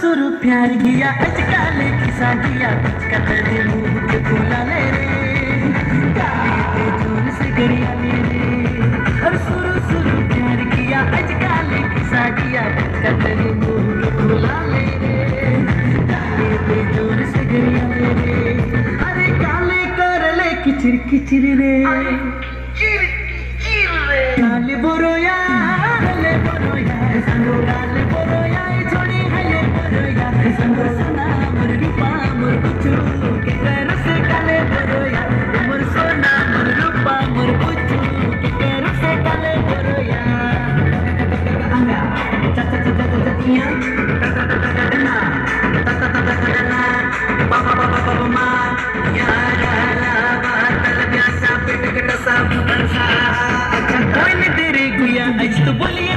सुरु प्यार किया अजकाल खिसा किया कतरे मुंह के फूला ले रे काली पे जोर से गरिया ले रे और सुरु सुरु प्यार किया अजकाल खिसा किया कतरे मुंह के फूला ले रे काली पे जोर से गरिया ले रे अरे काले कर ले किचिर किचिर रे काले बोरोया ले बोरोया संगो काले बोरोया छोड़ी है ले बोरोया संगो सना मोर रूपा मोर कुचू के कर से काले बोरोया मोर सोना मोर रूपा मोर कुचू के कर से काले बोरोया anga cha cha cha cha cha tia ta ta ta ta ta na ta ta ta ta ta na pa pa pa pa pa ma ya ya la ba tal biasa pit kata sa bukan sa अच्छा कोई नहीं तेरे गुया आज तो बोलिए